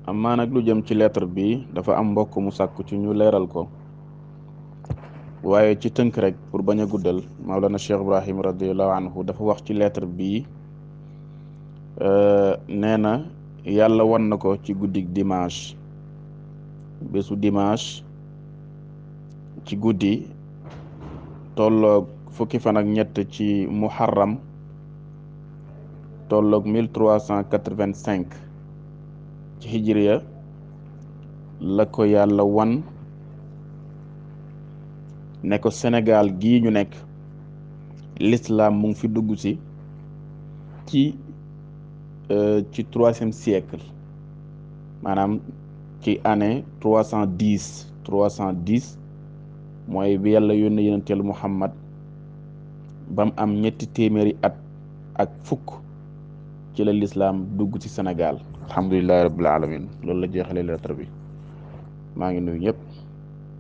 amaa nag lu jëm ci lettre bi dafa am mbokk mu sàkku ci ñu leeral ko waaye ci tënk rek pour bañ a guddal Mawlana Cheikh Ibrahim radiallahu anhu dafa wax ci lettre bi nee na yàlla wan na ko ci guddig dimanche bésu dimanche ci guddi tolloog fukki fan ak ñett ci muharram tolloog mille trois cent quatre-vingt-cinq ci hijriya la ko yàlla wan ne ko Sénégal gii ñu nekk l'islam mu ngi fi dugg si ci ci troisième siècle maanaam ci année trois cent dix trois cent dix mooy bi yàlla yónne yonenteel Muhammad bam am ñetti téeméeri at ak fukk ci la lislaam dugg ci Sénégal alhamdulillahi rabbil alamin loolu la jeexalee lettre bi maa ngi nuyu ñëpp